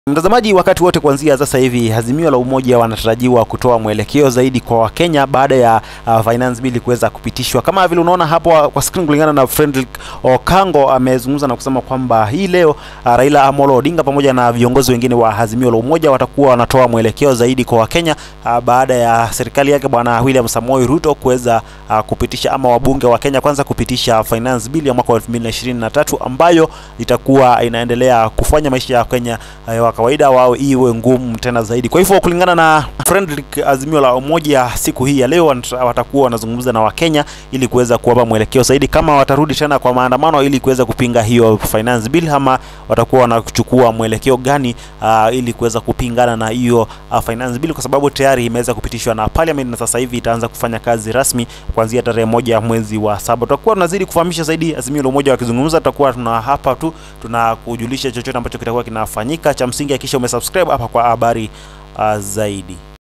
Mtazamaji, wakati wote kuanzia sasa hivi Azimio la Umoja wanatarajiwa kutoa mwelekeo zaidi kwa Wakenya baada ya uh, finance bill kuweza kupitishwa. Kama vile unaona hapo kwa screen, kulingana na Fredrick Okango amezungumza na kusema kwamba hii leo uh, Raila Amolo Odinga pamoja na viongozi wengine wa Azimio la Umoja watakuwa wanatoa mwelekeo zaidi kwa Wakenya uh, baada ya serikali yake Bwana William Samoei Ruto kuweza uh, kupitisha ama wabunge wa Kenya kwanza kupitisha finance bill ya mwaka wa 2023 ambayo itakuwa inaendelea kufanya maisha ya Kenya uh, kawaida wao iwe ngumu tena zaidi. Kwa hivyo kulingana na Fredrick, Azimio la Umoja siku hii ya leo watakuwa wanazungumza na Wakenya ili kuweza kuwapa mwelekeo zaidi, kama watarudi tena kwa maandamano ili kuweza kupinga hiyo finance bill, ama watakuwa wanachukua mwelekeo gani uh, ili kuweza kupingana na hiyo uh, finance bill, kwa sababu tayari imeweza kupitishwa na parliament na sasa hivi itaanza kufanya kazi rasmi kuanzia tarehe moja mwezi wa saba. Tutakuwa tunazidi kufahamisha zaidi Azimio la Umoja wakizungumza, tutakuwa tuna hapa tu tunakujulisha chochote ambacho kitakuwa kinafanyika. Cha msingi hakikisha umesubscribe hapa kwa habari uh, zaidi.